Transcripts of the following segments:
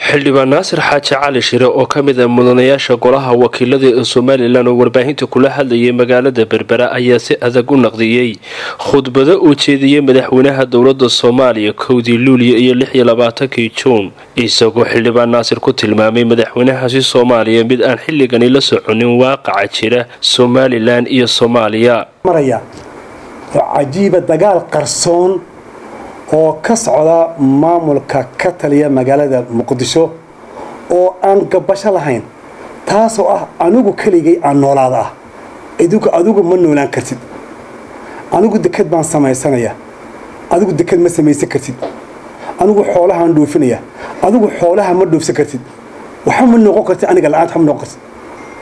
xildhibaan naasir xaaji cali shire oo ka mid ah mudanayaasha golaha wakiilada ee somalilan oo warbaahinta kula hadlayay magaalada berbera ayaa si adag u naqdiyey khudbado uu jeediyey madaxweynaha dowlada soomaaliya kowdii luuliya iyo lix iyo labaatankii juun isagoo xildhibaan naasir ku tilmaamay madaxweynahaasi soomaaliya mid aan xilligani la soconin waaqaca jira somalilan iyo soomaaliya maraya oo cajiiba dagaal qarsoon oo ka socda maamulka ka taliya magaalada muqdisho oo aan gabasho lahayn taasoo ah anigu keligay aan noolaada ah idigu adigu ma noolaan kartid anigu deked baan samaysanaya adigu deked ma samaysan kartid anigu xoolahaan dhoofinaya adigu xoolaha ma dhoofsan kartid waxa ma noqon kartid aniga la-aanta ma noqon kartid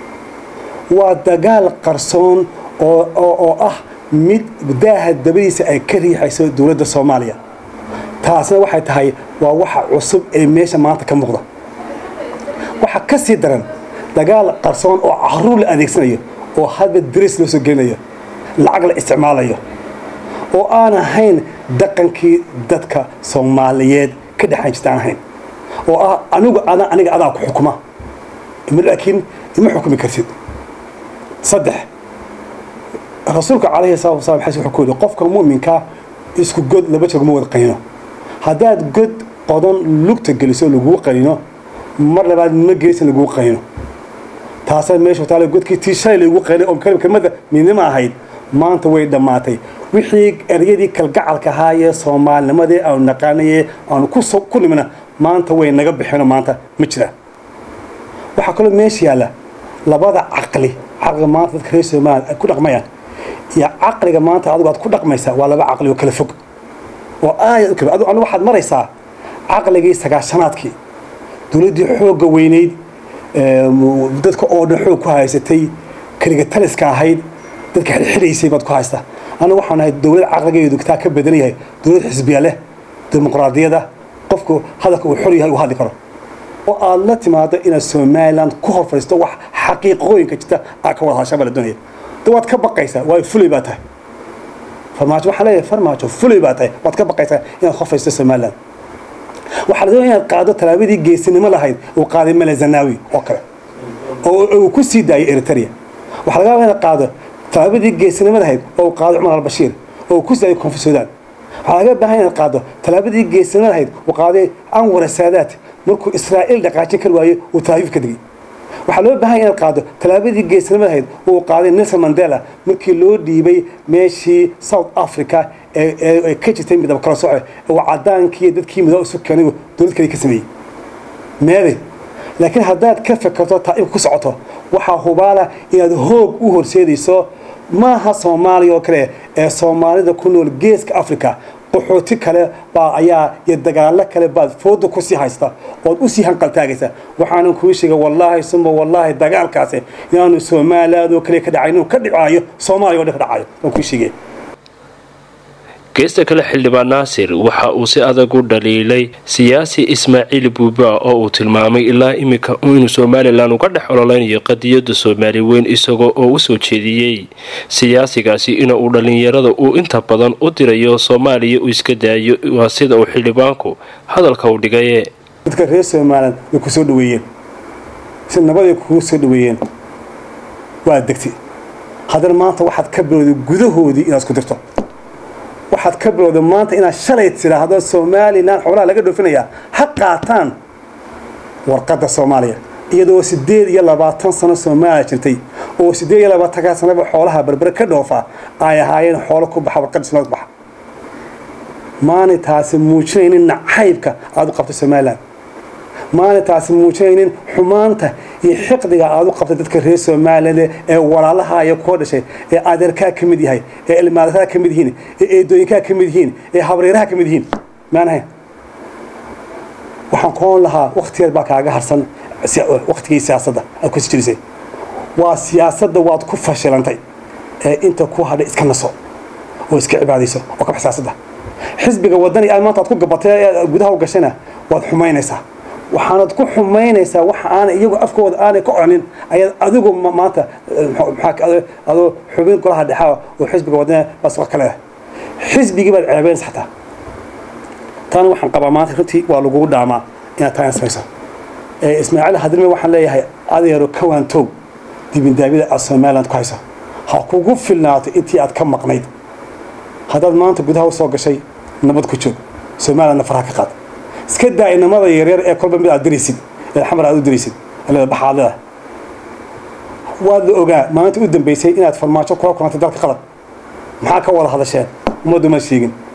waa dagaal qarsoon oo ah mid daaha dabadiisa ay ka riixayso dowladda soomaaliya taasna waxay tahay waa waxa cusub ee meesha maanta ka muuqda waxaa ka sii daran dagaal qarsoon oo caruur la adeegsanayo oo hadba daris loo soo gelinayo lacag la isticmaalayo oo aan ahayn dhaqankii dadka soomaaliyeed ka dhexan jirta aan ahayn oo ah anigu adan aniga adaa ku xukuma laakiin ima xukumi kartid saddex rasuulka calayhi salatu wasalam xadiis wuxuu ku yidhi qofka mu'minka isku god laba jeer ma wada qayno haddaad god qodan lugta geliso laguu qayno mar labaad ma geysan laguu qayno taasaa meesha taale godkii tii shalay lagu qaynay oo kelmada midnimo ahayd maanta way dhammaatay wixii eryadii kalgacalka ahaayee soomaalinimadii aanu naqaanayee aanu ku nimina maanta way naga bixino maanta ma jiraan waxaa kaloo meesha yaalla labada caqli caqliga maanta dadka reer soomaaliya ay ku dhaqmayaan iyo caqliga maanta adigu aad ku dhaqmaysaa waa laba caqli oo kala fog oo aayad u kala adu waxaad maraysaa caqligii sagaashanaadkii dowladdii xoogga weynayd dadka oo dhan xoog ku haysatay keliga taliska ahayd dadka xirxiraysay baad ku haystaa anigu waxaan ahay dowlad caqligeedu taa ka badan yahay dowlad xisbiya leh dimuqraadiyada qofku hadalka uu xor yahay uu hadli karo oo aad la timaado inaad somaliland ku hor fadhiisto wax xaqiiqooyinka jirta aad ka wada hadashaa baa la doonaya de waad ka baqaysaa waayo fulay baa tahay farmaajo waxaa leeyahay farmaajo fulay baa tahay waad ka baqaysaa inaad hor fadhiisto somaliland waxaa la doonaya inaad qaado tallaabadii geesinimo lahayd uu qaaday mele zanaawi oo kale oo uu ku sii daayay eritrea waxaa laga yaabaa inaad qaado tallaabadii geesinimo lahayd oo uu qaado cumar albashiir oo uu ku sii daayay koonfur suudaan waxaa laga baahan inaad qaado tallaabadii geesinimo lahayd uu qaaday anwar saadaat markuu israa'iil dhaqaajin kar waaye uu talaafiif ka digay waxaa loo baahan inaad qaado tallaabadii geesinimo lahayd uu qaaday nelson mandela markii loo dhiibay meeshii south africa ee ka jirtay midaba kala soco uu cadaankii dadkii midoo isu keenay dowlad kale ka sameeyey meede laakiin haddaad ka fekerto taa imka ku socoto waxaa hubaala inaad hoog u horseedayso maaha soomaaliya oo kale ee soomaalida ku nool geeska africa qaxooti kale baa ayaa iyo dagaalo kale baad fooda kusii haysta ood usii hanqaltaagaysa waxaanan kuu sheega wallaahi suma wallaahi dagaalkaasi inaanu somaliland oo kale ka dhacay inuu ka dhicaayo soomaaliya o dhan ka dhacayo waan kuu sheegaya geesta kale xildhibaan naasir waxa uu si adag u dhaliilay siyaasi ismaaciil buuba oo uu tilmaamay ilaa iminka inuu somalilan uga dhex ololeynayo qadiyada soomaali weyn isagoo oo u soo jeediyey siyaasigaasi inuu dhallinyarada uu inta badan u dirayo soomaaliya uu iska daayo waa sida uu xildhibaanku hadalka u dhigaye dadka reer somalilan way ku soo dhaweeyeen si nabaday kugu soo dhaweeyeen waa degti haddana maanta waxaad ka bilowday gudahoodii inaad isku dirto waxaad ka bilowda maanta inaad shalay tidhaahdo somalilan xoolaha laga dhoofinayaa ha qaataan warqadda soomaaliya iyadoo siddeed iyo labaatan sano soomaaliya jirtay oo siddeed iyo labaatankaa sanaba xoolaha berbere ka dhoofa ay ahaayeen xoolo ku baxa warqadda somalia ku baxa maanay taasi muujinaynin nacaybka aad u qabto somalilan maanay taasi muujinaynin xumaanta iyo xiqdiga aad u qabtay dadka reer somaliland ee walaalaha iyo kuwa dhashay ee adeerkaa ka mid yahay ee ilmaadataa ka mid yihiin ee eedooyinkaa ka mid yihiin ee habreeraha ka mid yihiin maan ahayn waxaan kuoon lahaa waktigeed baa kaaga harsan waktigii siyaasadda aad kusi jirisay waa siyaasadda waad ku fashilantay ee inta ku hadhay iska naso oo iska cibaadayso oo ka bax siyaasadda xisbiga wadani aad maanta aad ku gabatay ee gudaha u gashayna waad xumaynaysaa waxaanad ku xumaynaysaa waxa aanay iyagu afkooda aanay ka oranin ayaad adigu maanta adoo xubin golaha dhexaa oo xisbiga wadana baa suqa ka leedahay xisbigii baad ceebeynaysa xataa taana waxaan qabaa maanta runtii waa lagugu dhaamaa inaad taa samayso ismaaciil hadilme waxaan leeyahay adeero kawaantow dibindaabida aad somaliland ku haysa ha kugu filnaato intii aad ka maqnayd haddaad maanta gudaha u soo gashay nabad ku joog somalilandna faraha ka qaad iska daa inamada yaryar ee kolba mid aad diraysid ee xamar aad u diraysid leeda baxaad leedahay waad la ogaa maalinta u dambaysay inaad farmaajo kula kulantay dalka qalad maxaa ka wada hadasheen ummaddu ma sheegin